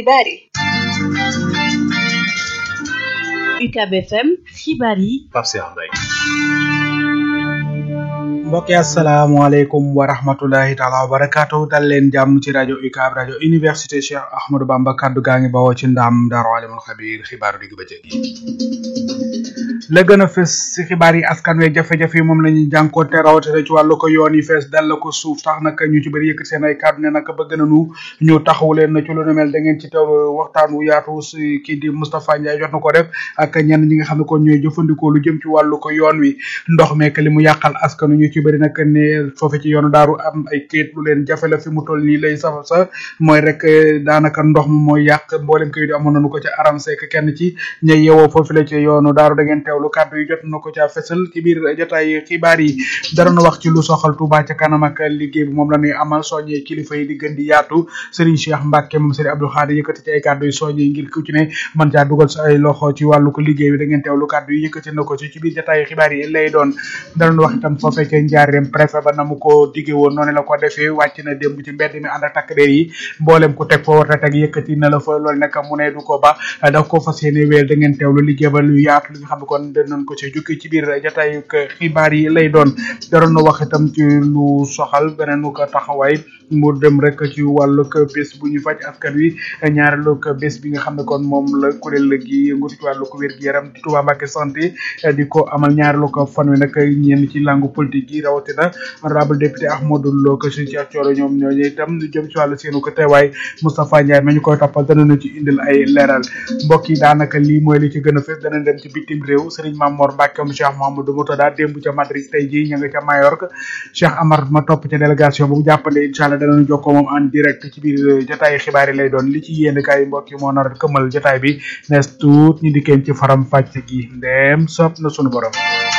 xibaar yi UCAB FM xibaar yi Pape Cheikh Mbaye mbokk yi asalaamaaleykum wa rahmatulahi taala wa barakaatu dal leen jàmm ci rajo UCAB rajo université Cheikh Ahmadou Bamba kaddu gaa ngi bawoo ci ndaam Daaru Alimul Xabiir xibaaru digg bëccëg yi la gën a fës ci xibaar yi askan wi jafe-jafe yi moom la ñuy jànkoonte rawatina ci wàllu ko yoon yi fees dal la ko suuf tax nag ñu ci bëri yëkkat seen ay kàddu ne nag bëgg nañu ñu taxawu leen na ci lu nu mel da ngeen ci teewlu waxtaan wu yaatu si kii di Moustapha Ndiaye jot na ko def ak ñenn ñi nga xam ne kon ñooy jëfandikoo lu jëm ci wàllu ko yoon wi ndox meek li mu yàqal askanu ñu ci bëri nag ne foofu ci yoonu daaru am ay kayit lu leen jafe la fi mu toll nii lay safa sa mooy rek daanaka ndox mi mooy yàq mboolem kayit yi amoon nañu ko ci aram seek kenn ci ña yewoo foofu la ci yoonu daaru da ngeen teewlu kàddu yi jot na ko ca fesal ci biir jotaay xibaar yi dara na wax ci lu soxal Touba ca kanam ak liggéey bi moom la ñuy amal soññee kilifa yi di gën di yaatu Serigne Cheikh Mbacke moom Serigne Abdou Khadir yëkkati ci ay kàddu yi soññee ngir ku ci ne mën caa dugal sa ay loxo ci wàllu ko liggéey bi da ngeen teewlu kàddu yi yëkkati na ko ci ci biir jotaay xibaar yi lay doon dara na wax itam foofee ca njaareem préfet ba na mu ko diggee woon noonu la ko defee wàcc na démb ci mbedd mi ànd ak takk der yi mboolem ku teg foo war a teg yëkkati na la fa loolu nag mu ne du ko ba da ko fas yéene wéel da ngeen teewlu liggéey ba lu yaatu li nga xam ne kon danañ ko ci jukki ci biir jotaayu xibaar yi lay doon daroon na wax itam ci lu soxal beneen ko taxawaay mu dem rek ci wàllu bés bu ñu faj askan wi ñaareelu bés bi nga xam ne kon moom la kuréel gi yëngu ci wàllu ko wér gi yaram di Touba Mbacké santé di ko amal ñaareelu ko fan wi nag ñenn ci langue politique yi rawatina honorable député Ahmadou Lo ko si Cheikh Thioro ñoom ñooñu itam lu jëm ci wàllu seenu ko teewaay Moustapha Ndiaye ma ñu koy toppal danañu ci indil ay leeral mbokk yi daanaka lii mooy li ci gën a fës dana dem ci bitim réew Serigne Mamor Mbacke mu Cheikh Mouhamadou Moutada démb ca Madrid tey jii ña nga ca Mallorca Cheikh Amar ma topp ca délégation bu jàppale incha allah danañu jokkoo moom en direct ci biir jotaay xibaar yi lay doon li ci yéen kay mbokk yi moo nar a këmmal jotaay bi nees tuut ñu dikkeen ci faram fàcc gi ndeem sopp na sunu borom.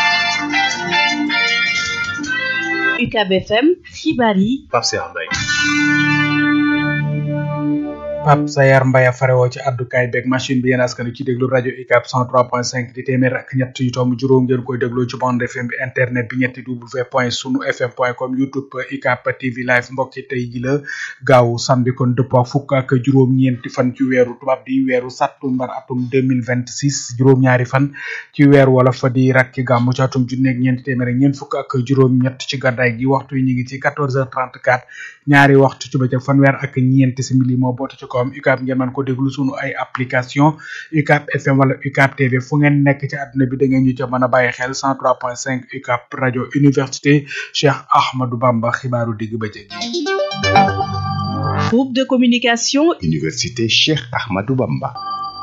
UCAB FM xibaar yi Pape Cheikh Mbaye Pape Sayar Mbaye farewoo ci addukaay beeg machine bi yéen askan ci déglu rajo UCAB 103.5 di téeméer ak ñett yu tomb juróom ngeen koy déglu ci bande FM bi internet bi ñetti w point sunu fm point com youtube UCAB TV live mbokk ci tey ji la gaaw samedi kon dëppoo fukk ak juróom-ñeenti fan ci weeru tubaab di weeru sattumbar atum 2026 juróom-ñaari fan ci weer wala fa di rakki gàmmu ci atum junni ak ñeenti téeméer ak ñeent fukk ak juróom-ñett ci gàddaay gi waxtu yi ñu ngi ci 14h34 ñaari waxtu ci bëccëg fanweer ak ñeenti simili moo boote ci kawam UCAB ngeen mën ko déglu sunu ay application UCAB FM wala UCAB TV fu ngeen nekk ci àdduna bi da ngeen ñu ca mën a bàyyi xel 103.5 UCAB rajo université Cheikh Ahmadou Bamba xibaaru digg bëccëg groupe de communication université Cheikh Ahmadou Bamba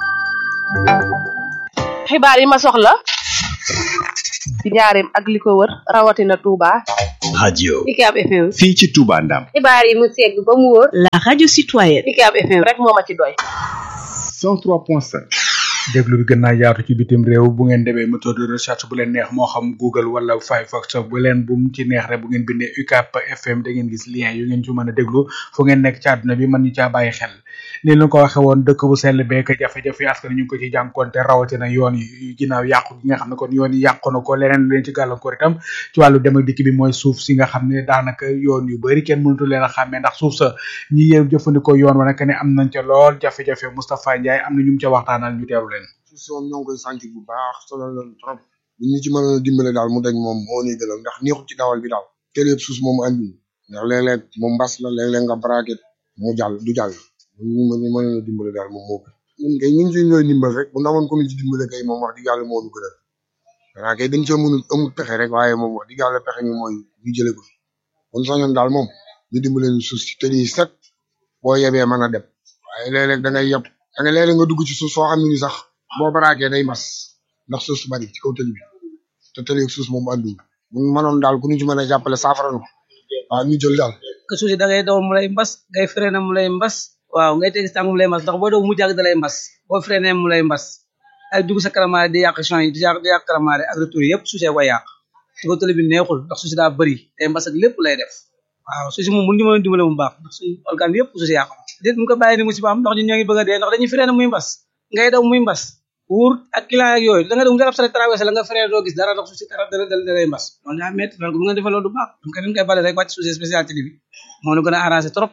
xibaar yi ma soxla ci njaareem ak li ko wër rawatina Touba. radio UCAB FM. fii ci Touba Ndam xibaar yi mu segg ba mu wóor. la radio citoyenne UCAB FM rek moo ma ci doy. 103.5 déglu bi gën naa yaatu ci bitim réew bu ngeen demee méthode de recherche bu leen neex moo xam Google wala Firefox bu leen bu mu ci neex rek bu ngeen bindee UCAB FM da ngeen gis lien yu ngeen ci mën a déglu fu ngeen nekk ci àdduna bi mën ñu caa bàyyi xel ni leen ko waxee woon dëkk bu sell beek jafe-jafe askan ñu ngi ko ci jànkonte rawatina yoon yi ginnaaw yàqu gi nga xam ne kon yoon yi yàqu na ko leneen lu leen ci gàllankoor itam ci wàllu dem ak dikk bi mooy suuf si nga xam ne daanaka yoon yu bari kenn mënatu leen a xàmmee ndax suuf sa ñi yëw jëfandikoo yoon wa nag ne am nañ ca lool jafe-jafe Moustapha Ndiaye am na ñu mu ca waxtaanal ñu teewlu leen suuf si moom ñoo ngi koy sant bu baax sonal leen trop bu ñu ci mën a dimbale daal mu dañ moom moo ñuy gënal ndax neexul ci dawal bi daal kër yëpp suuf moom andi ndax léeg-léeg moom mbas la léeg-léeg nga braquet mu jàll du jàll ñu mën mën a dimbale daal moom moo gën ñun kay ñu ngi ci ñooy dimbal rek bu ndamoon ko ci dimbale kay moom wax dëgg yàlla moo ñu gënal xanaa kay dañ cee mënul amul pexe rek waaye moom wax dëgg yàlla pexe mi mooy ñu jële ko fi kon sañoon daal moom ñu dimbale ñu suuf si te di set boo yebee mën a dem waaye léeg-léeg da ngay yeb da ngay léeg-léeg nga dugg ci suuf soo xam ne ni sax boo baraakee day mas ndax suuf su bari ci kaw tëli bi te tëli ak suuf moom àndul bu mënoon daal ku ñu ci mën a jàppale saafara na ko waaw ñu jël daal que suuf si da ngay daw mu lay mbas ngay freiné mu lay mbas waaw ngay teg si tànk mu lay mbas ndax boo daw mu jàgg da lay mbas boo freiné mu lay mbas ay dugg sa karamaare di yàq champs yi di yàq di yàq karamaare ak retour yëpp suuf see koy yàq ci kaw tëli bi neexul ndax suuf si daa bëri day mbas ak lépp lay def waaw suuf si moom mun ñu mën a dimbale mu baax ndax suñu organe yëpp suuf si yàqu déet mu ko bàyyi ni musiba am ndax ñun ñoo ngi bëgg a dee ndax dañuy freiné muy mbas ngay daw muy mbas wuur ak client ak yooyu da nga dem nga def sa traversé la nga freiné doo gis dara ndax suuf si dara dara da lay mbas loolu daa métti loolu bu nga defee loolu du baax donc dañ koy bale rek wàcc suuf si spécialité bi moo la gën a arrangé trop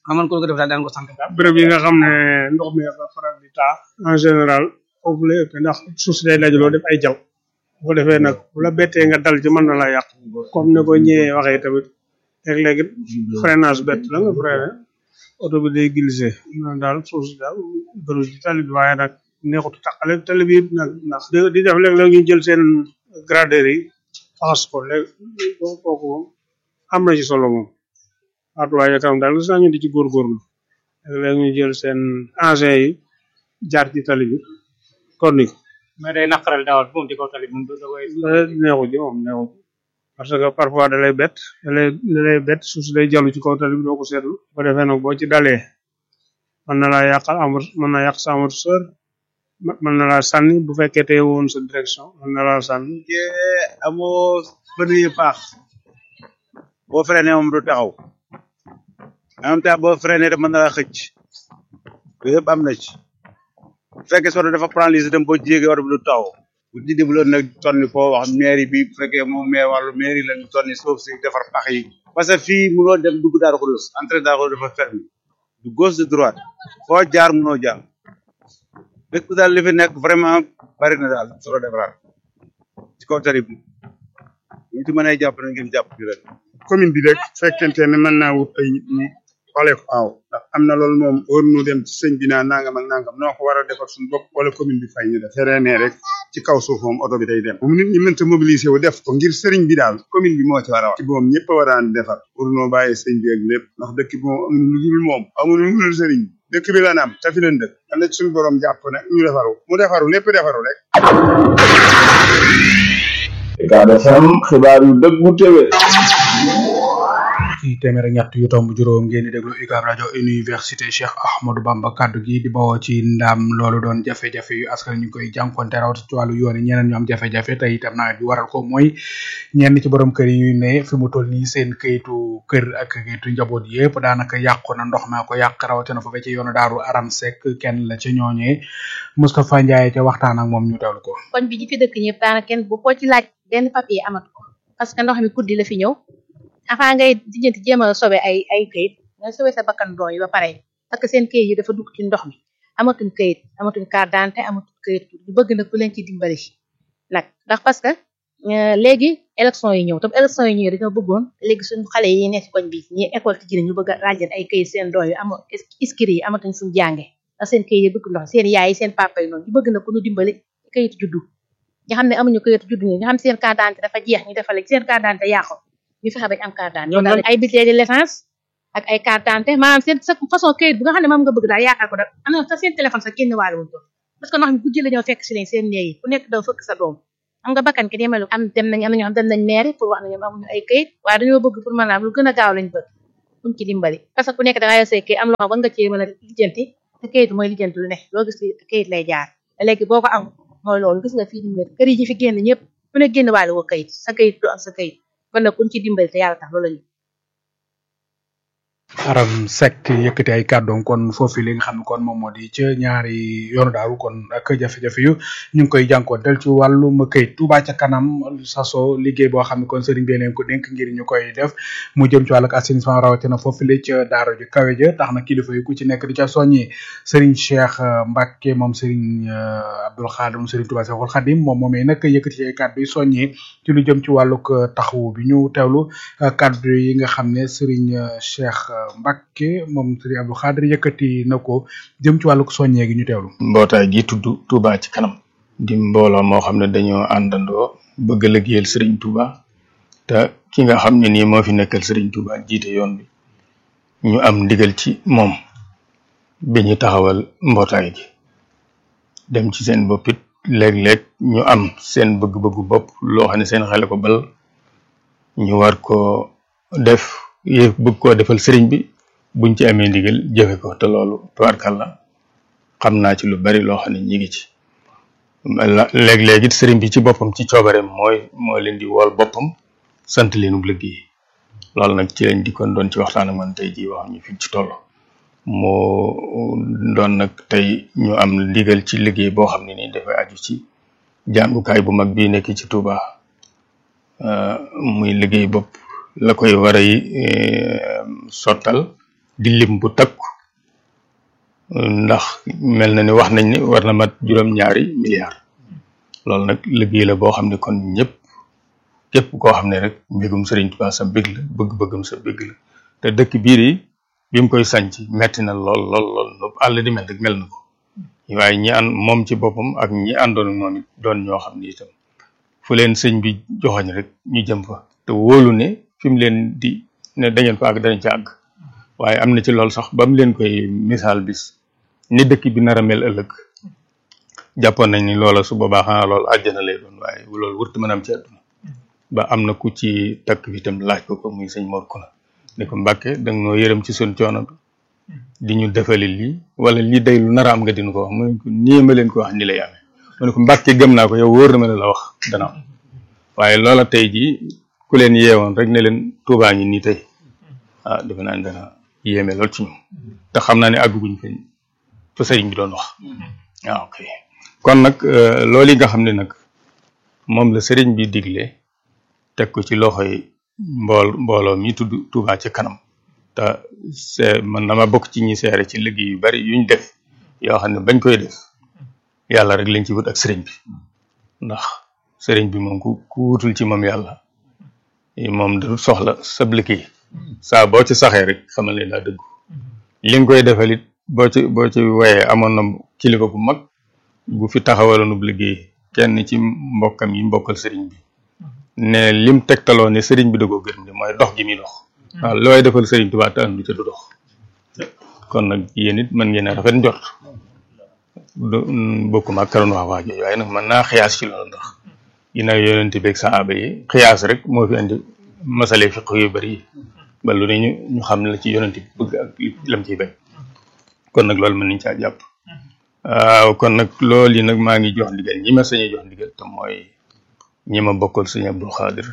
nga mën ko ko def daal daan ko sant daal béréb yi nga xam ne ndox mi dafa faral di taa en général foofu la ëpp ndax suuf si day dajaloo def ay jaw bu ko defee nag bu la bettee nga dal ci mën na la yàq comme ne ko ñëwee waxee tamit léeg-léeg it freinage bett la nga freiné oto bi day glissé noonu daal suuf si daal bëru ci tali bi waaye nag neexut taqale tali bi nag ndax di def léeg-léeg ñu jël seen gradeur yi faxas ko léegi kooku moom am na ci solo moom waatuwaaye tam daal gis naa ñu di ci góorgóorlu léeg-léeg ñu jël seen engin yi jaar ci tali bi kon ni mais day naqaral dawal moom ci kaw tali moom da koy neexu ji moom neexu parce que parfois da lay bett da lay da lay bett suuf si day jallu ci kaw tali bi doo ko seetlu bu ko defee nag boo ci dalee mën na laa yàqal amor mën na yàq sa amortisseur mën na laa sànni bu fekkee tey woon sa direction mën na laa sànni amoo bëri yu paax boo freiné moom du taxaw en même temps boo freiné daf mën na laa xëcc yooyu yëpp am na ci bu fekkee soto dafa paralyser itam boo ci yéegee oto bi du taxaw bu di dimbuloon nag tonni foo wax mairie bi bu fekkee moom mais wàllu mairie lañu tonni suuf si defar pax yi parce que fii mënoo dem dugg Daaru Xudoos entrée Daaru Xudoos dafa fermé du gauche de droite foo jaar mënoo jaar dëkk daal li fi nekk vraiment bari na daal solo defaraat ci kaw tali bi ñu ci mën a jàpp na ngeen jàpp ci rek commune bi rek fekkente ne mën naa wut ay nit ñi xoolee ko waaw ndax am na loolu moom war nu dem ci sëñ bi naa nangam ak nangam noo ko war a defar suñu bopp wala commune bi fay ñu def terrain rek ci kaw suuf moom oto bi day dem bu nit ñi mënta mobiliser wu def ko ngir sëriñ bi daal commune bi moo ci war a wax ci moom ñëpp a war a defar pour noo bàyyi sëñ bi ak lépp ndax dëkk bi moom amuñu lu dul moom amuñu lu dul sëriñ bi dëkk bi la am te fi leen dëkk dana ci suñu borom jàpp ne ñu defaru mu defaru lépp defaru rek Ucab FM xibaar yu dëggu téwé ci téeméer ak ñett yu tomb juróom ngeen di déglu UCAB rajo université Cheikh Ahmadou Bamba kaddu gi di bawoo ci ndam loolu doon jafe-jafe yu askan ñu koy jànkonte rawat ci wàllu yoon yi ñeneen ñu am jafe-jafe te itam nawet bi waral ko mooy ñenn ci borom kër yi ne fi mu toll nii seen këyitu kër ak këyitu njaboot yëpp daanaka yàqu na ndox maa ko yàq rawatina fa ci yoonu daaru aram sek kenn la ca ñooñee Moustapha Ndiaye ca waxtaan ak moom ñu teewlu ko koñ bi ñi fi dëkk ñëpp daanaka kenn bu ko ci laaj benn papier amat ko parce que ndox mi guddi la fi ñëw avant ngay dijjanti jéem a sobe ay ay këyit nga sobe sa bakkan doom yi ba pare parce que seen këyit yi dafa dugg ci ndox mi amatuñ këyit amatuñ carte d'identité amatuñ këyit ñu bëgg nag ku leen ci dimbali nag ndax parce que léegi élection yi ñëw tam élection yi ñëw dañoo bëggoon léegi suñu xale yi nekk ci koñ bi ñi école ci ñu bëgg a ràjjan ay këyit seen doom yi ama iskiri yi amatuñ fuñ jànge ndax seen këyit yi dugg ndox seen yaay yi seen papa yi noonu ñu bëgg nag ku ñu dimbali këyit juddu nga xam ne amuñu këyit juddu ñu nga xam ne seen carte d'identité dafa jeex ñu defal seen carte d'identité yàqu ñu fexe bañ am carte d'identité ay bulletin de naissance ak ay carte d'identité maanaam seen sa façon këyit bu nga xam ne moom nga bëgg daal yaakaar ko daal am na sa seen téléphone sax génn waale wuñ ko parce que ndox mi guddi la ñoo fekk si leen seen néeg yi ku nekk daw fëkk sa doom am nga bakkan ki demelu am dem nañ am na ñoo xam dem nañ maire pour wax ne ñoom amuñu ay këyit waaye dañoo bëgg pour maanaam lu gën a gaaw lañ bëgg buñ ci dimbali parce que ku nekk da nga yor say këyit am loo xam war nga cee mën a lijjanti te këyit mooy lijjanti lu ne loo gis këyit lay jaar léegi boo ko am mooy loolu gis nga fii ni mel kër yi ñu fi génn ñëpp ku ne génn waale woo këyit sa këyit du am sa këyit kon nag kuñ ci dimbali te yàlla tax loolu lañu aram sek yëkkati ay kàddoom kon foofu li nga xam ne kon moom moo di ca ñaari yoonu daaru kon ak jafe-jafe yu ñu ngi koy jànkoonteel ci wàllum këyit Touba ca kanam saso liggéey boo xam ne kon sëriñ bi leen ko dénk ngir ñu koy def mu jëm ci wàllu assainissement rawatina foofu li ca daara ju kawe ja tax na kilifa yi ku ci nekk di ca soññi sëriñ Cheikh Mbacke moom sëriñ Abdoul Khadim moom sëriñ Touba Cheikhul Khadim moom moomee nag yëkkati ci ay kàddu yi soññi ci lu jëm ci wàllug taxawu bi ñu teewlu kàddu yi nga xam ne sëriñ Cheikh Mbacke moom sëriñ Abdou Khadir yëkkati na ko jëm ci wàllug soññee gi ñu teewlu. mbootaay gi tudd Touba ci kanam di mbooloo moo xam ne dañoo àndandoo bëgg a liggéeyal sëriñ Touba te ki nga xam ne nii moo fi nekkal sëriñ Touba jiite yoon bi ñu am ndigal ci moom bi ñu taxawal mbootaay gi dem ci seen bopp it léeg-léeg ñu am seen bëgg-bëggu bopp loo xam ne seen xale ko bal ñu war ko def yëf bëgg koo defal sëriñ bi buñ ci amee ndigal jëfe ko te loolu tubaarkàlla xam naa ci lu bari loo xam ne ñi ngi ci léeg-léeg it sëriñ bi ci boppam ci coobareem mooy moo leen di wool boppam sant leenu liggéey loolu nag ci lañ di kon doon ci waxtaan ak man tey jii wax ñu fi ci toll moo doon nag tey ñu am ndigal ci liggéey boo xam ne nii dafay aju ci jàngukaay bu mag bii nekk ci Touba muy liggéey bopp la koy war a sottal di lim bu takku ndax mel na ni wax nañ ni war na mat juróom-ñaari milliards loolu nag liggéey la boo xam ne kon ñëpp képp koo xam ne rek mbégum Sëriñ Tuubaa sa bég la bëgg-bëggam sa bég la te dëkk biir yi bi mu koy sanc metti na lool lool lool nu àll di mel rek mel na ko waaye ñi ànd moom ci boppam ak ñi àndoon ak moom it doon ñoo xam ne itam fu leen sëñ bi joxoñ rek ñu jëm fa te wóolu ne fi mu leen di ne dangeen fa àgg danañ ci àgg waaye am na ci loolu sax ba mu leen koy misaal bis ni dëkk bi nar a mel ëllëg jàppoon nañ ni loola su boobaa xanaa loolu àjjana lay doon waaye loolu wërtu mën a am ci àdduna ba am na ku ci takk fi itam laaj ko ko muy sëñ Mor Kuna ne ko Mbàkke danga noo yërëm ci sun coono bi di ñu defali lii wala lii day lu nar a am nga dinu ko wax mu ne ko nii ma leen ko wax ni lay amee mu ne ko Mbàkke gëm naa ko yow wóor na ma ne la wax dana am waaye loola tey jii ku leen yeewoon rek ne leen tuubaa ngi nii tey ah defe naa ne dana yéeme lool ci ñoom te xam naa ne àgguñ fa fa sëriñ bi doon wax waaw ok kon nag loolu yi nga xam ne nag moom la sëriñ bi digle teg ko ci loxoy mbool mbooloo mi tudd Touba ci kanam te see man dama bokk ci ñi seere ci liggéey yu bari yuñ def yoo xam ne bañ koy def yàlla rek lañ ci wut ak sëriñ bi ndax sëriñ bi moom ku ku wutul ci moom yàlla moom du soxla sab liggéey saa boo ci saxee rek xamal ne daa dëggu li nga koy defal it boo ci boo ci wayee amoon na kilifa bu mag bu fi taxawaloonub liggéey kenn ci mbokkam yi mbokkal sëriñ bi ne lim tegtaloo ne sëriñ bi da ko gërëm de mooy dox gi muy dox waaw looy defal sëriñ Tuubaa te andu ca du dox kon nag yéen it mën ngeen a rafet njort du bokkuma ak karoon wax waa jooju waaye nag mën naa xiyaas ci loolu ndax ginnaaw yonente beeg saaba yi xiyaas rek moo fi andi masale fiq yu bari yi ba lu ne ñu ñu xam la ci yonente bi bëgg ak lam ciy bañ kon nag loolu mën nañ caa jàpp waaw kon nag loolu yi nag maa ngi jox ndigal ñi ma sañee jox ndigal te mooy ñi ma bokkal sëñ Abdul Xaadir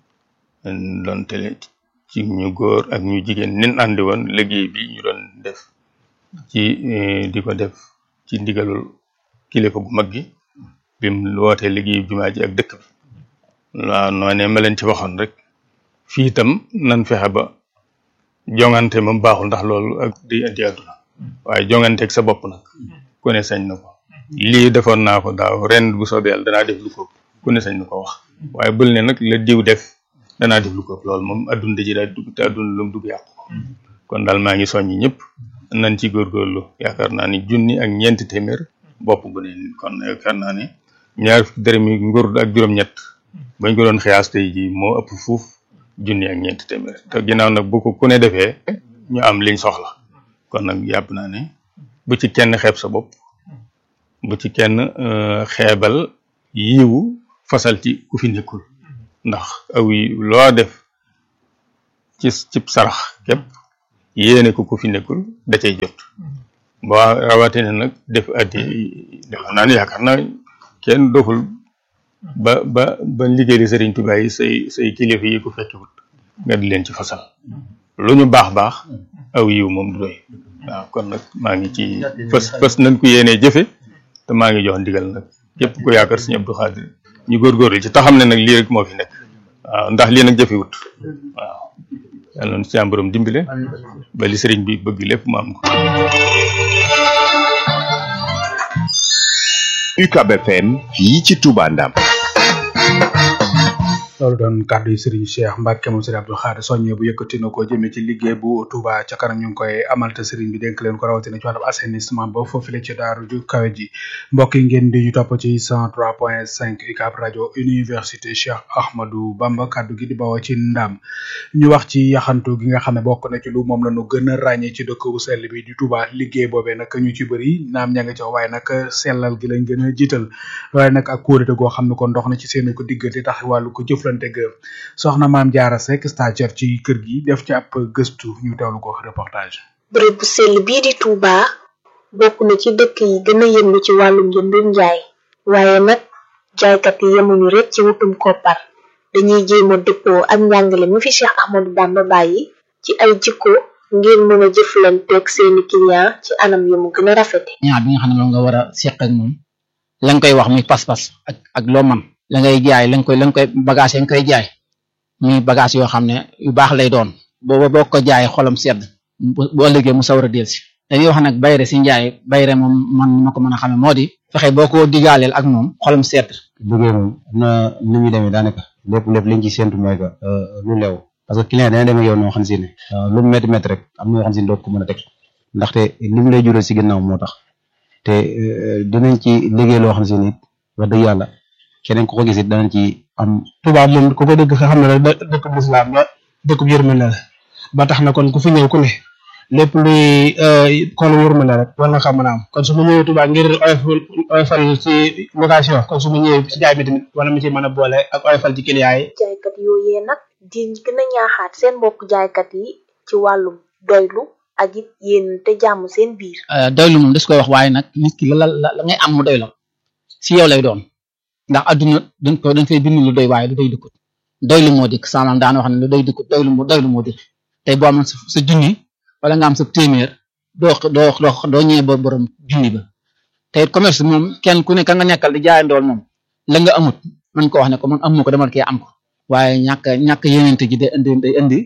doon tele ci ñu góor ak ñu jigéen nin àndi woon liggéey bi ñu doon def ci di ko def ci ndigalul kilifa gu mag gi bim wootee liggéey jumaa ji ak dëkk bi waaw noonee ma leen ci waxoon rek fii itam nan fexe ba jongante moom baaxul ndax loolu ak di indi àdduna waaye jongante ak sa bopp nag ku ne sañ na ko lii defoon naa ko daaw ren bu soobee yàlla danaa def lu ko ku ne sañ na ko wax waaye bul ne nag la diw def danaa def lu ko loolu moom adduna da ci daal dugg te adduna lu mu dugg yàqu kon daal maa ngi soññi ñëpp nañ ci góorgóorlu yaakaar naa ni junni ak ñeenti téeméer bopp bu ne kon yaakaar naa ne ñaar fukki dërëm yi nguur ak juróom-ñett bañ ko doon xiyaas tey ji moo ëpp fuuf junni ak ñeenti téeméer te ginnaaw nag bu ko ku ne defee ñu am liñ soxla kon nag yàpp naa ne bu ci kenn xeeb sa bopp bu ci kenn xeebal yiwu fasal ci ku fi nekkul ndax aw yi loo def ci cib sarax képp yéene ko ku fi nekkul da cay jot boo rawatina nag def addi defe naa ne yaakaar naa kenn doful ba ba ba liggéey di Sëriñ Tuubaa yi say say kilifa yi ko fekkiwut nga di leen ci fasal lu ñu baax baax aw yiw moom du doy waaw kon nag maa ngi ci fës fës nañ ko yéenee jëfe te maa ngi jox ndigal nag képp ku yaakaar Sëriñ Abdou Khadir ñu góorgóorlu ci taxam ne nag lii rek moo fi nekk waaw ndax lii nag jëfewut waaw yàlla na ci am borom dimbale ba li sëriñ bi bëgg lépp mu am ko UCAB FM fii ci Touba Ndam loolu doon kàddu yi Serigne Cheikh Mbacke moom Serigne Abdou Khadre soññe bu yëkkati na ko jëmee ci liggéey bu Touba ca kanam ñu ngi koy amal te Serigne bi dénk leen ko rawatina ci wàllum assainissement ba foofu la ci daaru ju kawe ji mbokk yi ngeen di ñu topp ci 103.5 UCAB rajo université Cheikh Ahmadou Bamba kàddu gi di bawoo ci ndam ñu wax ci yaxantu gi nga xam ne bokk na ci lu moom la ñu gën a ràññee ci dëkk bu sell bi di Touba liggéey boobee nag ñu ci bëri naam ña nga ca waaye nag sellal gi lañ gën a jiital waaye nag ak kóolute goo xam ne kon ndox na ci seen ko diggante tax wàllu ko jëflante ga soxna maam jaara Seck stagiaire ci kër gi def ci ab gëstu ñu teewlu ko reportage bërëb bu sell bii di Touba bokk na ci dëkk yi gën a yëngu ci wàllum njëndum njaay waaye nag jaaykat yi yemuñu rek ci wutum koppar dañuy jéem a dëppoo ak njàngale mi fi Cheikh Ahmadou Bamba bàyyi ci ay jikko ngir mën a jëflanteeg seeni client ci anam yu mu gën a rafete ñaar bi nga xam ne moom nga war a seq ak moom la nga koy wax muy pas-pas ak ak loo man la ngay jaay la nga koy la nga koy bagage yi nga koy jaay muy bagage yoo xam ne yu baax lay doon booba boo ko jaay xolam sedd bu bu ëllëgee mu sawar a delsi dañuy wax nag bayre si njaay bayre moom man ma ko mën a xame moo di fexe boo ko digaaleel ak moom xolam seet liggéey moom am na ni muy demee daanaka lépp lépp liñ ci séntu mooy que lu leew parce que client dana demee yow noo xam si ne lu mu métti métti rek am na yoo xam si ne doo ko mën a teg ndaxte li mu lay jural si ginnaaw moo tax te dinañ ci liggéey loo xam si ne wax dëgg yàlla keneen ku ko gis it danañ ci am. Touba moom ku ko dëgg nga xam ne rek dëkkub lislaam la dëkkub yërmande la ba tax na kon ku fi ñëw ku ne lépp luy kon yërmande rek war nga xam mën a am kon su ma ñëwee Touba ngir oyofal oyofal ci location kon su ma ñëwee ci jaay mi tamit wala mu ci mën a boole ak oyofal ci client yi. jaaykat yooyee nag di gën a ñaaxaat seen mbokk jaaykat yi ci wàllum doylu ak it yéen te jàmm seen biir. doylu moom des koy wax waaye nag nit ki la la la ngay am mu doy la si yow lay doon ndax adduna dañ ko dañ fay bind lu doy waaye lu doy dëkkut doylu moo dikk samaam daan wax ne lu doy dëkkut doylu moo doylu moo dikk tey boo amoon sa sa junni wala nga am sa téeméer doo doo doo doo ñëwee ba borom junni ba te commerce moom kenn ku ne ka nga nekkal di jaay ndool moom la nga amut man ko wax ne ko man amu ko demal kee am ko waaye ñàkk ñàkk yenente ji day indi day indi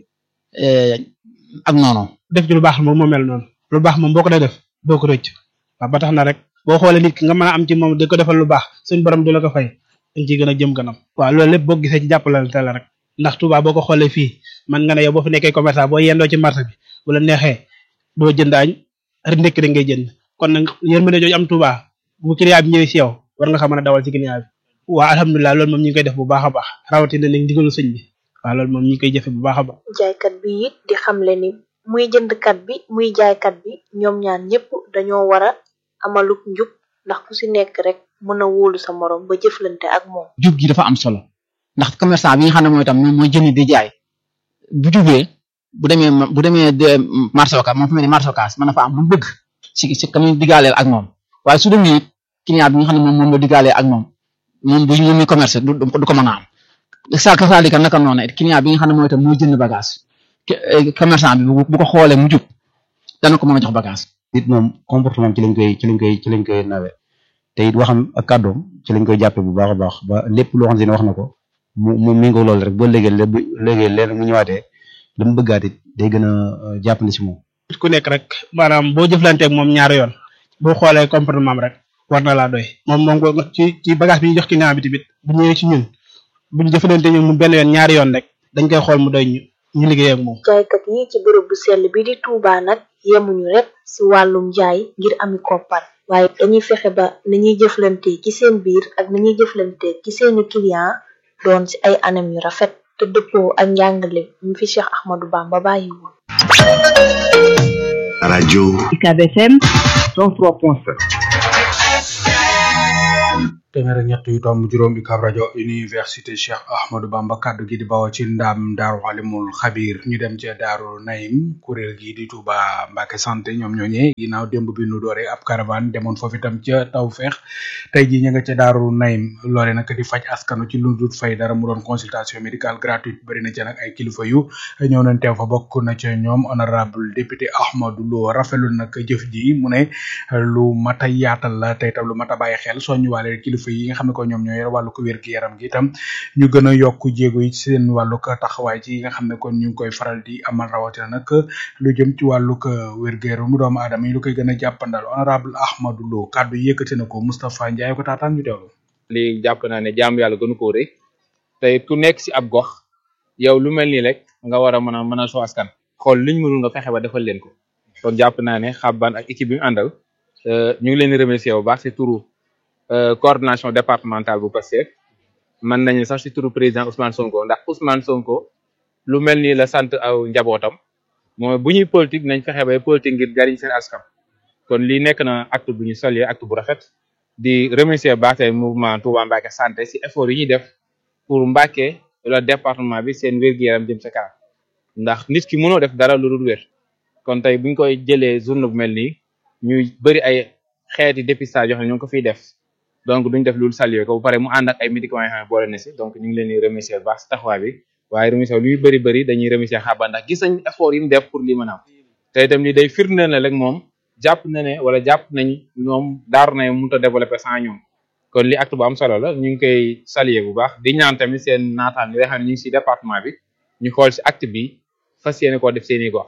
ak noonu. def ci lu baax moom moo mel noonu lu baax moom boo ko dee def doo ko rëcc waaw ba tax na rek boo xoolee nit ki nga mën a am ci moom di ko defal lu baax suñ borom du la ko fay dañ ciy gën a jëm kanam waaw loolu lépp boo gisee ci jàppalante la rek ndax Touba boo ko xoolee fii man nga ne yow boo fi nekkee commerçant boo yendoo ci marché bi bu la neexee doo jënd añ rek ndekki rek ngay jënd kon nag yërmande jooju am Touba bu client bi ñëwee si yow war nga xam mën a dawal ci client bi waaw alhamdulilah loolu moom ñu ngi koy def bu baax a baax rawatina nag ndigalu sëñ bi waaw loolu moom ñu ngi koy jëfe bu baax a baax jaaykat bi it di xamle ni muy jëndkat bi muy jaaykat bi ñoom ñaar ñëpp dañoo war a amaluk njub ndax ku si nekk rek mën a wóolu sa morom ba jëflante ak moom. jub gi dafa am solo ndax commerçant bi nga xam ne mooy tam moom mooy jënd di jaay bu jubee bu demee bu demee marché Ocass moom fu mel ni marché Ocass mën na fa am lu bëgg si si kamuy digaaleel ak moom waaye su demee it client bi nga xam ne moom moom la digaalee ak moom moom bu ñu muy commerce du du ko mën a am sa kasaalika naka noonu it client bi nga xam ne mooy tam mooy jënd bagage commerçant bi bu ko xoolee mu jub dana ko mën a jox bagage. nit moom comportement ci lañ koy ci lañ koy ci lañ koy nawe te it waxam ak kàddoom ci lañ koy jàppe bu baax a baax ba lépp loo xam si ne wax na ko mu mu méngoo loolu rek boo léegi léegi léegi leen mu ñëwaatee la mu bëggaat it day gën a jàppale si moom. ku nekk rek maanaam boo jëflanteeg moom ñaari yoon boo xoolee comportement rek war na laa doy moom moom ko ci ci bagage bi ñu jox client bi tamit bu ñëwee ci ñun bu ñu jëflante ñu mu benn yoon ñaari yoon rek dañ koy xool mu doy ñu ñu liggéey ak moom. jaaykat yi ci bërëb bu sell bi di Touba nag yemuñu rek si wàllum jaay ngir ami koppar waaye dañuy fexe ba nañuy jëflante ci seen biir ak nañuy jëflante ci seeni client doon si ay anam yu rafet te dëppoo ak njàngale mi fi Cheikh Ahmadou Bamba bàyyi woon. rajo UCAB FM 103.7 téeméer ak ñett yu tomb juróom UCAB rajo université Cheikh Ahmadou Bamba kaddu gi di bawoo ci ndam daaru alimul xabir ñu dem ci daaru Naim kuréel gi di Touba Mbacke santé ñoom ñooñee ginnaaw démb bi nu dooree ab caravane demoon foofu itam ca Tawfeex tey jii ñu nga ca daaru Naim loole nag di faj askanu ci lu dul fay dara mu doon consultation médicale gratuite bari na ca nag ay kilifa yu ñëw nañ teew fa bokk na ca ñoom honorable député Ahmadou Lo rafetlu nag jëf ji mu ne lu mat a yaatal la tey tam lu mat a bàyyi xel soññuwaale kilifa yi nga xam ne ko ñoom ñoo yor wàllu ko wér gi yaram gi itam ñu gën a yokk jéego yi ci seen wàllu ko taxawaay ci yi nga xam ne kon ñu ngi koy faral di amal rawatina nag lu jëm ci wàllu ko wér gu yaram mu doomu aadama yi lu koy gën a jàppandal honorable Ahmadou Lo kàddu yi yëkkati na ko Moustapha Ndiaye ko taataan ñu teewlu lii jàpp naa ne jaamu yàlla gënu koo rëy tey ku nekk si ab gox yow lu mel nii rek nga war a mën a mën a soo askan xool liñ mënul nga fexe ba defal leen ko kon jàpp naa ne xabban ak équipe bi mu àndal ñu ngi leen di remercier bu baax si turu coordination départementale bu Pastef mën nañu sax si turu président Ousmane Sonko ndax Ousmane Sonko lu mel nii la sant aw njabootam mooy bu ñuy politique nañ fexe bay politique ngir jariñ seen askan kon lii nekk na acte bu ñu saluer acte bu rafet di remercier baax tey mouvement Touba Mbacké santé si effort yi ñuy def pour Mbacké wala département bi seen wér-gu-yaram jëm sa kanam ndax nit ki mënoo def dara lu dul wér kon tey buñ koy jëlee journée bu mel nii ñuy bëri ay xeeti dépistage yoo xam ne ñu ngi ko fiy def donc duñ def loolu saluer ko bu pare mu ànd ak ay médicaments yoo xam ne boole na si donc ñu ngi leen di remercier baax si taxawaay bi waaye remercier luy bëri bëri dañuy remercier xaaba ndax gis nañ effort yi mu def pour lii mën a am te itam lii day firndeel na rek moom jàpp na ne wala jàpp nañ ñoom daaru na mënut a développer sans ñoom kon li acte bu am solo la ñu ngi koy saluer bu baax di ñaan tamit seen naataan yi nga xam ne ñu ngi si département bi ñu xool si acte bi fas yéene koo def seen i gox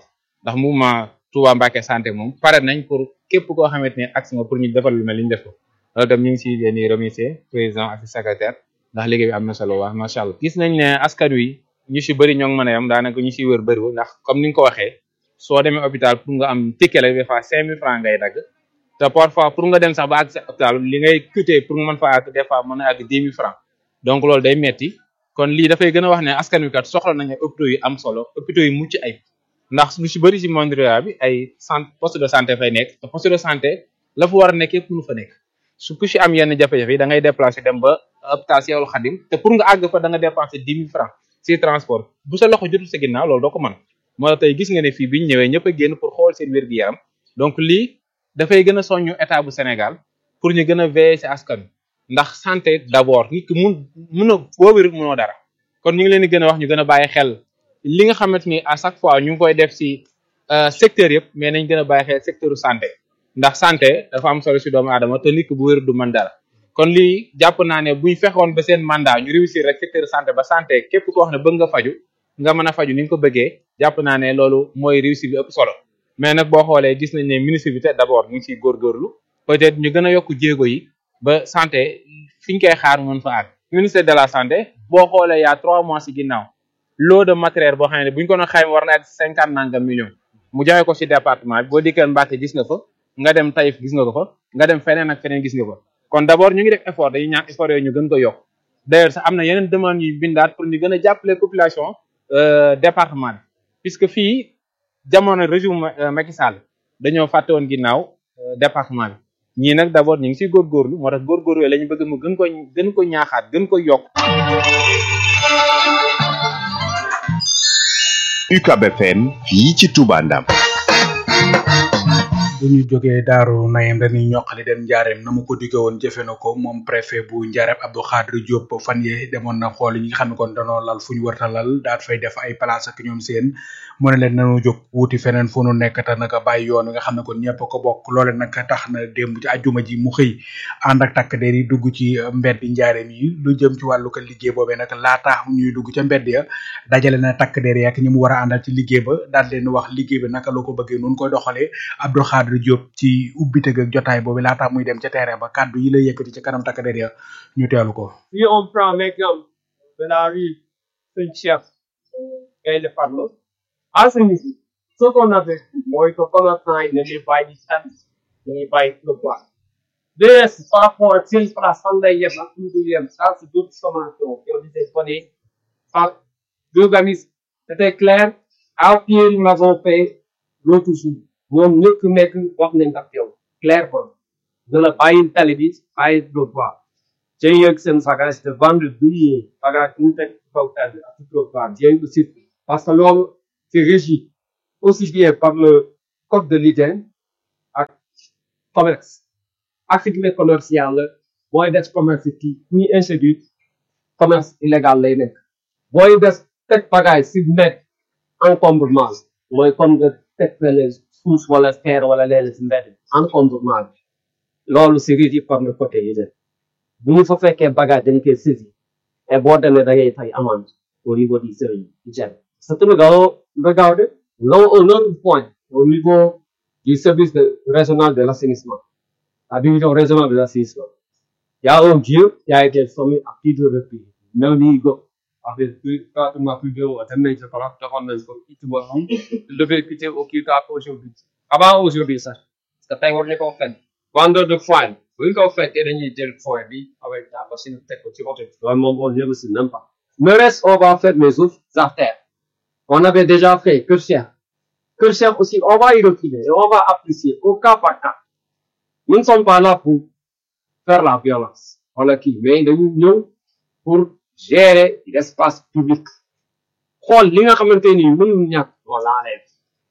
ndax mouvement Touba Mbacké santé moom pare nañ pour képp koo xamante ne action pour ñu defal lu mel li ñu def ko loolu tam ñu ngi si leen di remercier président ak secrétaire ndax liggéey bi am na solo wax macha allah. gis nañ ne askan wi ñu si bëri ñoo ngi mën a yam daanaka ñu siy wër bëriwul ndax comme ni nga ko waxee soo demee hôpital pour nga am ticket la des fois cinq mille francs ngay dagg te parfois pour nga dem sax ba àgg sa hôpital li ngay coûter pour nga mën fa àgg des fois mën na àgg dix mille francs donc loolu day metti kon lii dafay gën a wax ne askan wi kat soxla nañ ay hôpitaux yu am solo hôpitaux yu mucc ay ndax lu si bëri si monde rural bi ay centre poste de santé fay nekk te poste de santé la fa war a nekk yëpp mënu fa nekk su ku si am yenn jafe-jafe yi da ngay déplacer dem ba hôpital Cheikhoul Khadim te pour nga àgg fa da nga dépenser dix mille francs si transport bu sa loxo jotul sa ginnaaw loolu doo ko mën moo tax tey gis nga ne fii biñ ñëwee ñëpp a génn pour xool seen wér-gu-yaram donc lii dafay gën a soññu état bu Sénégal pour ñu gën a veiller si askan ndax santé d'abord nit ki mun mun a boo wér munoo dara kon ñu ngi leen di gën a wax ñu gën a bàyyi xel li nga xamante ni à chaque fois ñu ngi koy def si secteur yëpp mais nañ gën a bàyyi xel secteur santé ndax santé dafa am solo si doomu aadama te nit ki bu wér du mën dara kon lii jàpp naa ne buñ fexoon ba seen mandat ñu réussir rek secteur santé ba santé képp koo wax ne bëgg nga faju nga mën a faju ni nga ko bëggee jàpp naa ne loolu mooy réussir bi ëpp solo mais nag boo xoolee gis nañ ne ministre bi te d'abord ñu ngi siy góorgóorlu peut-être ñu gën a yokk jéego yi ba santé fi ñu koy xaar mën fa àgg ministère de la santé boo xoolee y'a trois mois si ginnaaw lot de matériel boo xam ne bu ñu ko doon xayma war na ak cinquante nangam millions mu jaay ko si département bi boo dikkee Mbacké gis nga fa nga dem Taïf gis nga ko fa nga dem feneen ak feneen gis nga fa kon d'abord ñu ngi def effort dañuy ñaan effort yooyu ñu gën ko yokk d'ailleurs sax am na yeneen demande yu bindaat pour ñu gën a jàppale population département bi puisque fii jamono régime Macky Sall dañoo fàtte woon ginnaaw département bi ñii nag d'abord ñu ngi siy góorgóorlu moo tax góorgóorlu yooyu la ñu bëgg mu gën ko gën ko ñaaxaat gën ko yokk UCAB FM fii ci Touba Ndam bu ñu jógee daaru nayem dañuy ñoqali dem njaareem na mu ko digge woon jëfe na ko moom préfet bu njaareem Abdou Khadre Diop fan yee demoon na xool ñi nga xam ne kon danoo lal fu ñu warta lal daat fay def ay place ak ñoom seen mu ne leen nanu jóg wuti feneen fu nu nekk te naka bàyyi yoon wi nga xam ne kon ñëpp ko bokk loole nag tax na démb ci ajuma ji mu xëy ànd ak takk der yi dugg ci mbedd njaareem yi lu jëm ci wàllu ko liggéey boobee nag laata ñuy dugg ca mbedd ya dajale na takk der yi ak ñi mu war a àndal ci liggéey ba daal leen wax liggéey bi naka la ko bëggee noonu koy doxalee Abdou Khadre Diop ci ubbite ak jotaay boobu laata muy dem ca terrain ba kàddu yi lay yëkkati ci kanam takk der ya ñu teelu ko Si on prend l'exemple de la rue Saint-Chef et le Parlo, à ce niveau, ce qu'on avait, moi, que commerçant, il ne n'est pas du service, il n'est pas le bois. De reste, par rapport à ces places, on a eu un deuxième, ça, c'est d'autres sommations qui ont été données par l'organisme. C'était clair, à pied, nous l'avons fait l'autre jour. ñoom ñëpp nekk wax nañ ak yow clair quoi de la bàyyi tali bi bàyyi trottoir j'ai yëg seen bagage de vendre billet bagage ñu teg kaw tali ak trottoir j'ai eu aussi parce que loolu c'est régi aussi bien par le code de l'hygiène ak commerce activité commerciale la booy des commerce ci ñuy introduire commerce illégal lay nekk booy des teg bagage si nekk encombrement mooy comme nga teg fële suuf wala xeer wala leen si mbedd encombrement bi loolu c'est régi par le côté hygiène bu ñu fa fekkee bagage dañ koy saisir et boo demee da ngay fay amende au niveau du service hygiène c'est tout regarde là un autre point au niveau du service de, régional de l'assainissement la division régionale de l'assainissement il y a un vieux qui a été sommé à plusieurs reprises même ni go avec plus pratiquement plus de dem nañ sa place defoon nañ ko itu ba xam devait quitter au kii tard aujourd'hui avant aujourd'hui sax parce que tey war nañ koo fenn vendeur de foin bu ñu ko fekkee dañuy jël foin bi avec la machine teg ko ci oto bi loolu moom on ne aussi même pas le reste on va faire mes autres artères on avait déjà fait Kër Cheikh Kër Cheikh aussi on va y reculer et on va apprécier au cas par cas nous ne sommes pas là pour faire la violence wala kii mais dañu ñëw pour gérer l'espace public xool li nga xamante ni mënul ñàkk on l'enlève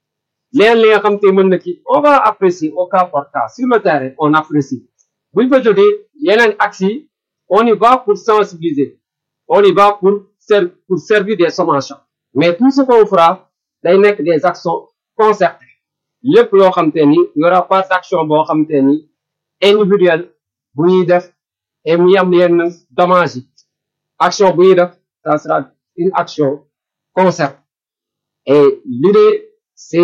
leen li nga xamante mën na kii on va apprécier au cas par cas sur le terrain on apprécie buñ fa jógee yeneen axes yi on y va pour sensibiliser on y va pour ser pour servir des sommations mais tout ce qu'on fera day nekk des actions concertées lépp loo xamante ni y aura pas d'action boo xamante ni individuelle bu ñuy def et mu yam yenn dommages yi action bu ñuy def ça sera une action concertée et l'idée c'est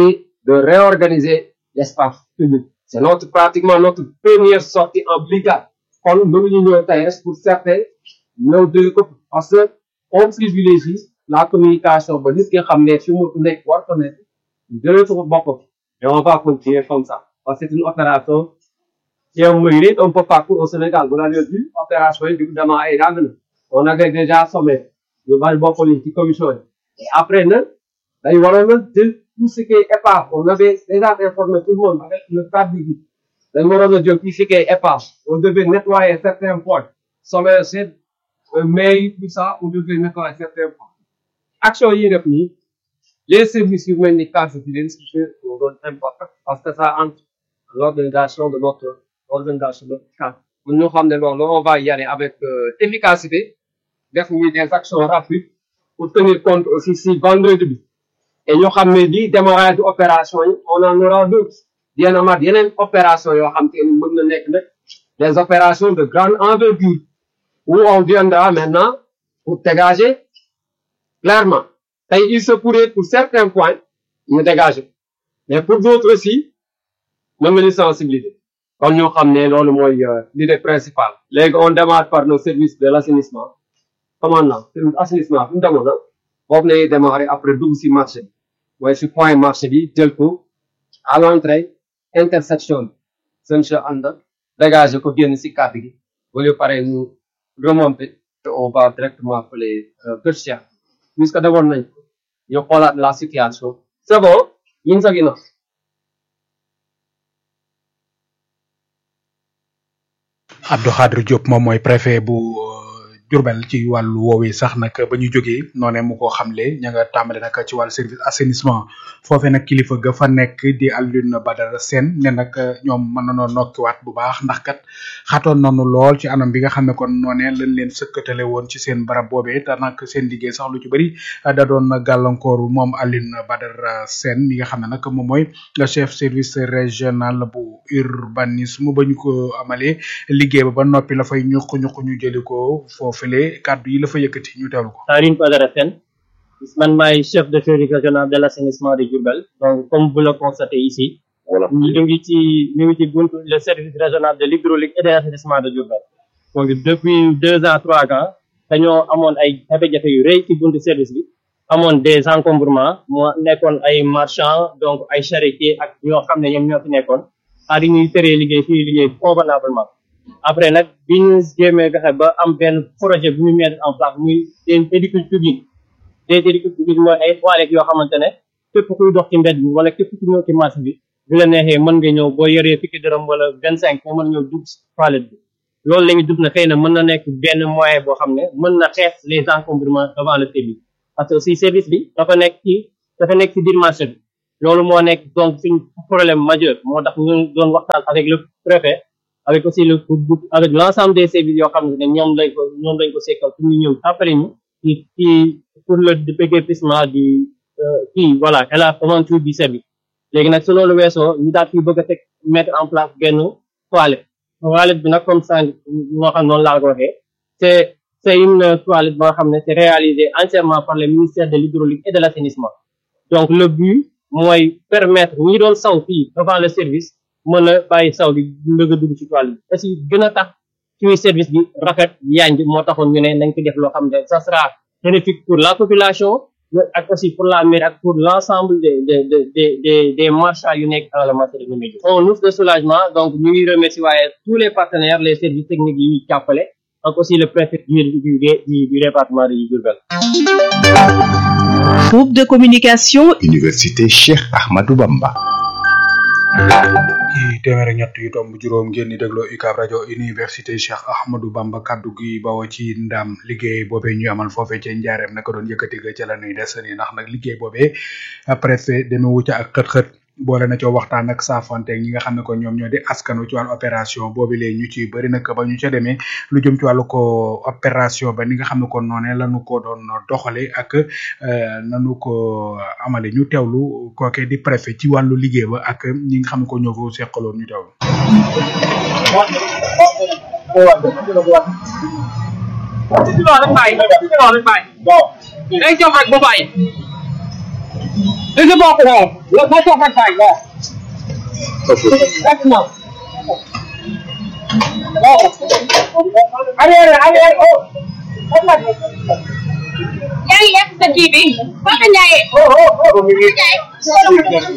de réorganiser l'espace public. C'est notre, pratiquement notre première sortie en brigade. Kon mënuñu ñëw tey rek pour certains ñëw dégg ko parce que on privilégie la communication ba nit ki xam ne fi mu nekk war ko nekk jëlee ko boppam et on va continuer comme ça parce que c'est une opération qui est menée un peu partout au Sénégal vous l'avez vu opération yi du dama ay ràng na on avait déjà sommé ñu bari bokk nañ ci commission yi et après nag dañ waroon na jël tout ce qui est épave on avait déjà informé tout le monde avec le cadre bi dañ waroon a jël tout ce qui est épave on devait nettoyer certains points sommet c'est mais tout ça on devait nettoyer certains points action yi def nii les services yu mel ni case d'identité on donne important parce que ça entre l'organisation de notre organisation de notre cas mun ñu xam ne loolu on va y aller avec euh, efficacité def ñu des actions rapides pour tenir compte aussi si vendredi bi et ñu xam ne lii démarrage de opération yi on en aura d'autres dina amaat yeneen opération yoo xam te ni mën na nekk nag des opérations de grande envergure où on viendra maintenant pour dégager clairement tey il se pourrait pour certains points ñu dégager mais pour d'autres aussi mën nga ñu sensibiliser kon ñu xam ne loolu mooy l'idée principale léegi on démarre par nos services de l'assainissement commandant service assainissement fi mu demoon na boobu nañuy démarrer après dugg si marché bi mooy si point marché bi jël ko à l'entrée intersection bi seen che ànd dégager ko génn si kàddu gi bu ñu paree ñu remonter et on va directement appeler Kër Cheikh puisque demoon nañ ñu xoolaat la situation c'est bon ñu ngi sa ginnaaw Abdou Khadre Diop moom mooy préfet bu Diourbel ci wàllu woowee sax nag ba ñu jógee noonee mu ko xamle ña nga tàmbale nag ci wàllu service assainissement foofee nag kilifa ga fa nekk di Alioune Badara Sène ne nag ñoom mën nañoo nokkiwaat bu baax ndax kat xatoon nañu lool ci anam bi nga xam ne kon noonee lañ leen sëkkatale woon ci seen barab boobee te nag seen liggéey sax lu ci bëri da doon gàllankooru moom Alioune Badara Sène mi nga xam ne nag moom mooy chef service régional bu urbanisme ba ñu ko amalee liggéey ba ba noppi la fay ñuq ñuq ñu jëli ko foofule kàddu yi la fa yëkkati ñu teewlu ko. Alioune Badara Sène man maay chef de service régional de l'assainissement de Diourbel donc comme vous le constatez ici ñu ngi ci ñu ngi ci buntu le service régional de l'hydraulique et de l'assainissement de Diourbel donc depuis deux ans trois ans dañoo amoon ay jafe-jafe yu rëy ci buntu service bi amoon des encombrements moo nekkoon ay marchands donc ay charretiers ak ñoo xam ne ñoom ñoo fi nekkoon ah di ñuy teree liggéey fii liggéey convenablement après nag bi ñu jéemee fexe ba am benn projet bu ñu mettre en place muy des édifices publics des édifices publics mooy ay toilettes yoo xamante ne képp kuy dox ci mbedd bi wala képp ku ñëw ci marché bi bu la neexee mën nga ñëw boo yoree fukki dërëm wala vingt cinq nga mën ñëw dugg toilette bi loolu la ñu dugg na xëy na mën na nekk benn moyen boo xam ne mën na xeex les encombrements devant le service parce que aussi service bi dafa nekk ci dafa nekk ci biir marché bi loolu moo nekk donc suñ problème majeur moo tax ñu doon waxtaan avec le préfet avec aussi le avec l'ensemble des services yoo xam ne ñoom lañ ko ñoom lañ ko sekkal pour ñu ñëw après ñu ci ci pour le déguerpissement du kii voilà et la aventure du service léegi nag su loolu weesoo ñu daal fi bëgg a teg mettre en place benn toilette toilette bi nag comme ça moo xam noonu laa ko waxee c'est c'est une toilette boo xam ne c'est réalisé entièrement par le ministère de l'hydraulique et de l'assainissement donc le but mooy permettre ñi doon saw fii devant le service mën a bàyyi saw bi mbëgg a dugg ci toile bi aussi gën a tax suñu service bi rafet yanj moo taxoon ñu ne nañ ko def loo xam ne ça sera bénéfique pour la population mais ak aussi pour la mairie ak pour l'ensemble des des des des des marchands yu nekk dans le marché de Médina on ouf de soulagement donc ñu ngi remercier waaye tous les partenaires les services techniques yi ñuy jàppale ak aussi le préfet du du du du département de Diourbel Groupe de communication Université Cheikh Ahmadou Bamba ci téeméer ak ñett yu tomb juróom ngeen di dégloo UCAB rajo université Cheikh Ahmadou Bamba kaddu gi bawoo ci ndam liggéey boobee ñu amal foofee ca njaareem naka doon yëkkati ga ca la nuy des ni ndax nag liggéey boobee préfet demee wucca ak xët-xët boole na ci waxtaan ak saafonte ñi nga xam ne ko ñoom ñoo di askanu ci wàllu opération boobi lee ñu ci bëri nag ba ñu ca demee lu jëm ci wàllu ko opération ba ni nga xam ne ko noonee lañu ko doon doxale ak nanu ko amale ñu teewlu kooke di préfet ci wàllu liggéey ba ak ñi nga xam ne ko ñoo ko seqaloon ñu teewlu ci loolu rek bàyyi ci loolu rek bàyyi day jox rek ba bàyyi This is about now. Let's let's talk about time. Yeah. That's enough. Are are are oh. Yaay yàq sa kii bi. Papa Ndiaye. Oh oh oh. Ndiaye.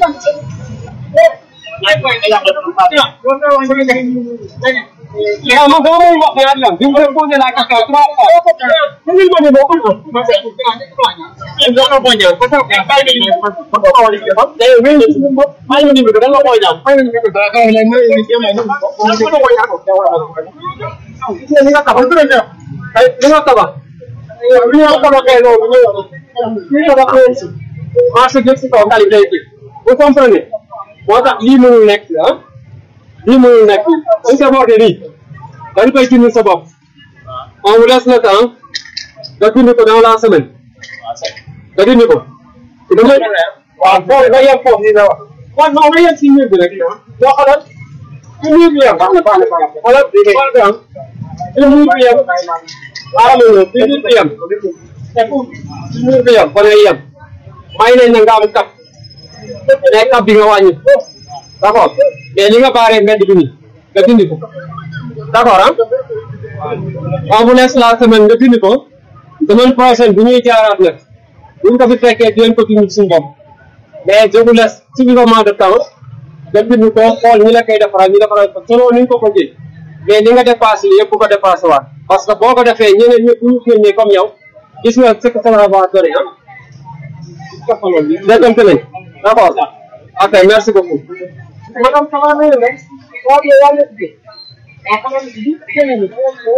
Yeah, ma dama may wax ñaar la. Bi mu leen posé la question trois fois. Mu ngi ma ne boo ko def. Dama ko ñaan. Ko tax bay ni ni. Ko ko wali ke ba. Day wéy ni. Bay ni ni ko dama ko ñaan. Bay ni ni ko dama ko ñaan. May ni ke may ni. Ko ko ñaan ko. Ni nga tabax du ne. Ay ni nga tabax. Ni nga tabaxee loolu ñu. Ni nga tabaxee marché bi si kaw tali day bi. Vous comprenez? moo tax lii mënul nekk ah lii mënul nekk dañ ko waxee nii dañ koy dindi sa bopp on vous laisse le temps nga dindi ko dans la semaine nga dindi ko damay waaw foofu nga yem foofu nii la wax waaw non nga yem si mur bi rek boo xoolal si mur bi yem baax na baax na baax na xoolal xool bi am si mur bi yem xaaral ma ñëw si mur bi yem si mur bi yem fa lay yem may nañ na nga am kap day kap bi nga wàññi d' accord mais li nga baaree mbedd bi nii nga dindi ko d' accord ah on vous laisse la semaine nga dindi ko semaine prochaine bu ñuy jaaraat nag bu ñu ko fi fekkee di leen ko dindi suñu bopp mais je vous laisse suffisamment de temps nga dindi ko xool ñi la koy defaral ñu defaral ko selon ni ñu ko bëggee mais li nga dépassé li yëpp bu ko dépassé waat parce que boo ko defee ñeneen ñëpp bu ñu génnee comme yow gis nga ce que ça va donner ah déggante nañ d' accord ok merci beaucoup. Madame ça va mieux, mais on est là le pied. Et quand même, dit que c'est le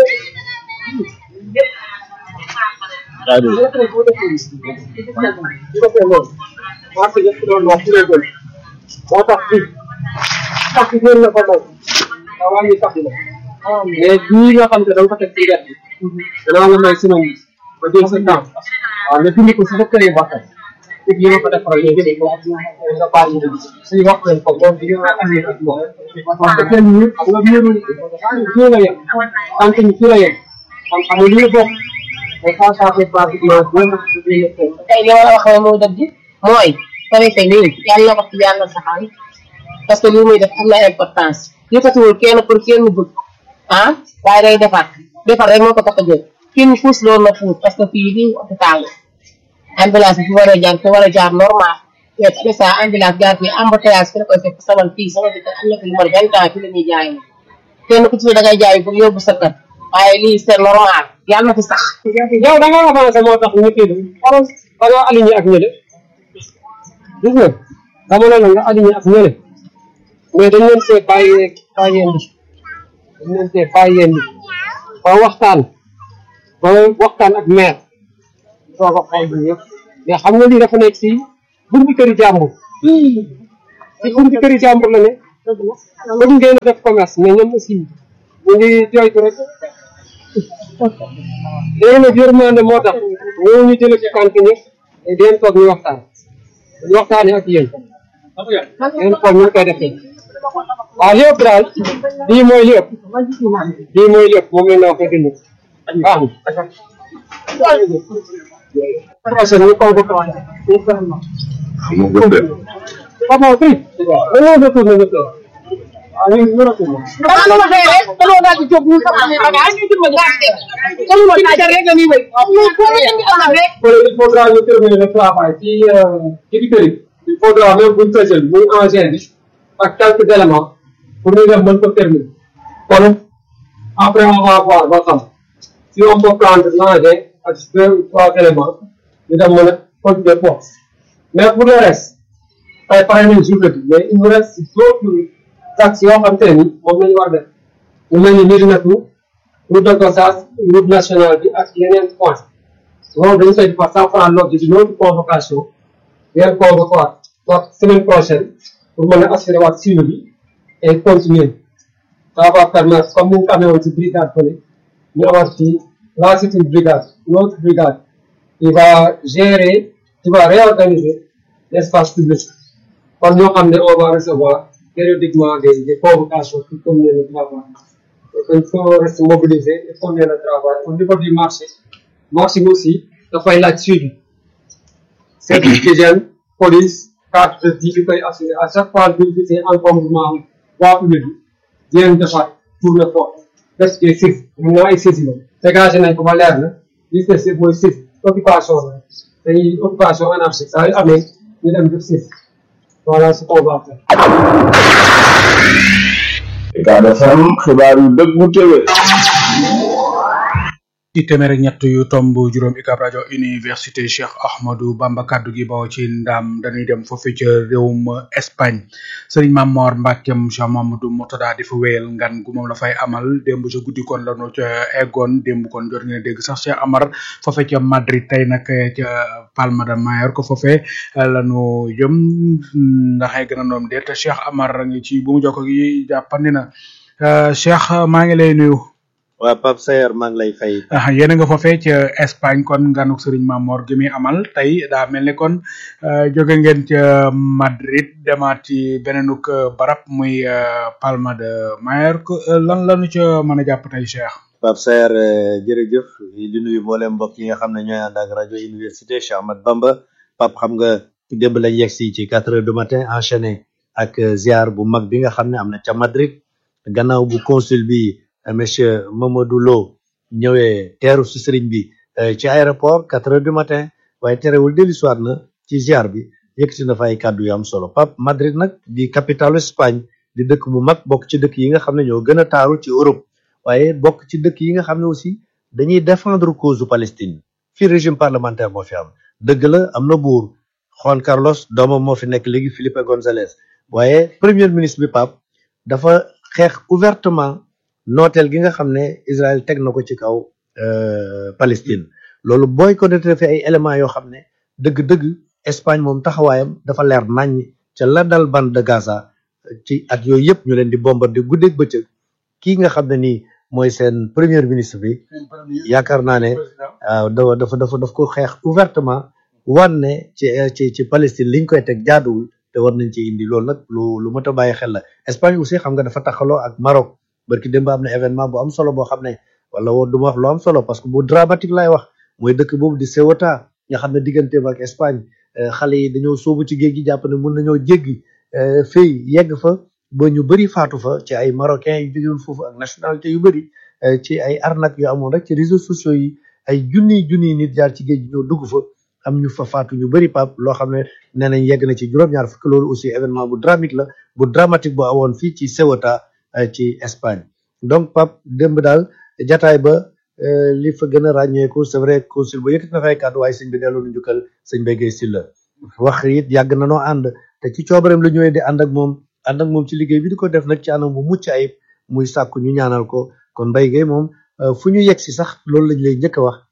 marché yëpp doon wax ci léegi moo tax fii sax bi ngeen la ko doon nga wàññi sax bi la mais bii nga xam te da nga ko teg ci wet bi danaa la may semaine bi ba jël sa temps waaw nga dindi ko si sa kër ba tey te bii nga ko defaral léegi ko nga bàyyi ñu suñu wax leen ko moom di nga amee ak moom parce que kenn ñu xam nga biiru fii la yem tant ni fii la yem xam xam nga li nga bokk mais ça ça fait pratiquement deux mois de vie tey li ma la wax rek mooy dëgg mooy préfet nii yàlla na ko ci yàlla saxal parce que li muy def am na importance yëkkatiwul kenn pour kenn bëgg ah waaye day defar defar rek moo ko tax a jóg kenn fuus loolu na fuus parce que fii lii hôpital la ambulance bi fi war a jaar fi war a jaar normal mais tamit ça ambulance jaar fii embouteillage fi la koy fekk saman fii sama dëkk am na fi lu mat vingt ans fi la ñuy jaay kenn ku ci ne da ngay jaay pour yóbbu sa kër waaye lii c'est normal yàlla na fi sax yow da nga avancé moo tax ñu kii xoolal da nga aligné ak ñële gis nga dama ne la nga aligné ak ñële mais dañ leen see bàyyi bàyyeendi dañ leen see bàyyeendi ba waxtaan ba waxtaan ak maire soo ko xool bi yëpp mais xam nga lii dafa nekk si buntu këri jàmbur si buntu këri jàmbur la ne bëgg ngeen a def commerce mais ñoom aussi ñu ngi joytu rek léegi nag yërmande moo tax ñoo ñu jële ci kànk ñëpp di leen toog ñu waxtaan ñu waxtaanee ak yéen ngeen xool ñu koy defee waaw lépp daal lii mooy lépp lii mooy lépp moom lañ la wax dëgg baax na prochaine ñu convoqué waat Papa, oui. Dañoo retourné ñu toog. Ah, ñu ñu retourné. Dama la waxee rek dañoo daal di jóg ñu sama ne bagage ñu dimbali nga dem. Dañu ma taaj rek la ñuy wéy. Ñu ko ñu am rek. Voilà, il faudra ñu terminer le travail ci ci di këri. Il faudra même buñ fësal muy engin bi ak quelques éléments pour ñu dem mën ko terminer. Kon après on va voir ba xam si on peut prendre l'engin ak deux ou trois éléments ñu dem mën a continuer force. Mais pour le reste tey pare nañ journée bi mais il nous reste d'autres axes yoo xam te ne ni moom la ñu war a def ñu mel ni Médinatu route de Gossas route nationale bi ak yeneen points loolu dañu koy defar sans prendre l'ordre d'une autre convocation ngeen convoqué waat soit semaine prochaine pour mën a assurer waat suivi bi et continuer ça va permettre comme ni ñu ko amee woon ci brigade fële ñu amaat fii là c'est une brigade une autre brigade qui va gérer qui va réorganiser l'espace public kon ñoo xam ne on va recevoir périodiquement des des convocations pour continuer le travail donc il faut rester mobilisé et continuer le travail au niveau du marché marché bi aussi dafay laaj suivi service d'hygiène police carte de vie bi koy assuré à chaque fois bu ñu gisee encombrement waa public bi di leen defaat tourné foofu presque six mun na ay six la dégagé nañ ko ba leer na li des si mooy six occupation la dañuy occupation anarchique saa yu amee ñu dem def six voilà ce qu'on va faire. Ucab FM xibaar yu dëggu téwé ci téeméer ak ñett yu tomb juróom UCAB rajo université Cheikh Ahmadou Bamba kaddu gi bawoo ci ndam dañuy dem foofu ca réewum Espagne sëriñ Mamor Mbackeem Cheikh Mamadou Murtada di fa wéyal ngan gu moom la fay amal démb ca guddi kon la ñu ca eggoon démb kon jot ngeen dégg sax Cheikh Amar foofe ca Madrid tey nag ca Palma de Mallorca foofe la ñu jëm ndax egg na noom déet Cheikh Amar ngi ci bu mu jokko gi jàppandi na Cheikh maa ngi lay nuyu. waa Pape Sayer maa ngi lay fay. ah yéen a nga foofee ca Espagne kon nganuk Serigne Mamor gi muy amal tey daa mel ni kon jóge ngeen ca Madrid demaat ci beneenuk barab muy Palma de Mallorca lan lanu ca mën a jàpp tey Cheikh. Pape Sayer jërëjëf di nuyu mboolem mbokk yi nga xam ne ñooy ànd ak rajo université Cheikh Ahmad Bamba Pape xam nga démb lañ yegg si ci quatre heures du matin enchaîné ak ziar bu mag bi nga xam ne am na ca Madrid gannaaw bu consul bi. monsieur Mamadou Lo ñëwee teeru si sëriñ bi ci aéroport quatre heures du matin waaye terewul dellu siwaat na ci ziar bi yëkkati na fa ay kàddu yu am solo Pape Madrid nag di capitale Espagne di dëkk bu mag bokk ci dëkk yi nga xam ne ñoo gën a taaru ci Europe waaye bokk ci dëkk yi nga xam ne aussi dañuy défendre cause Palestine fii régime parlementaire moo fi am dëgg la am na buur Juan Carlos doomam moo fi nekk léegi Felipe González waaye premier ministre bi Pape dafa xeex ouvertement nooteel gi nga xam ne Israël teg na ko ci kaw Palestine loolu booy ko fi ay éléments yoo xam ne dëgg-dëgg Espagne moom taxawaayam dafa leer naññ ca la dal bande de Gaza ci at yooyu yëpp ñu leen di bombarder guddeeg bëccëg kii nga xam ne nii mooy seen premier ministre bi yaakaar naa ne waaw dafa dafa daf ko xeex ouvertement wan ne ci ci ci Palestine liñ koy teg jaaduwul te war nañ ci indi loolu nag lu lu mot a bàyyi xel la Espagne aussi xam nga dafa taxaloo ak Maroc. barki démb am na événement bu am solo boo xam ne wala woo du ma wax lu am solo parce que bu dramatique lay wax mooy dëkk boobu di Ceuta nga xam ne digganteem ak Espagne xale yi dañoo sóobu ci géej gi jàpp ne mun nañoo jéggi fii yegg fa ba ñu bëri faatu fa ci ay marocains yu jógewoon foofu ak nationalité yu bëri ci ay arnaque yu amoon rek ci réseaux sociaux yi ay junniy junniy nit jaar ci géej gi ñoo dugg fa am ñu fa faatu ñu bëri pap loo xam ne nee nañ yegg na ci juróom-ñaar fukk loolu aussi événement bu dramatique la bu dramatique bu awoon fii ci Ceuta ci Espagne donc Pape démb daal jataay ba li fa gën a ràññeeku c'est vrai consul ba yëkkati na fay kàddu waaye sëñ bi delloo nu njukkal sëñ Mbaye Guèye Sylla wax it yàgg na noo ànd te ci coobareem la ñëwee di ànd ak moom ànd ak moom ci liggéey bi di ko def nag ci anam bu mucc ayib muy sàkku ñu ñaanal ko kon Mbaye Guèye moom fu ñu yegg si sax loolu lañ lay njëkk a wax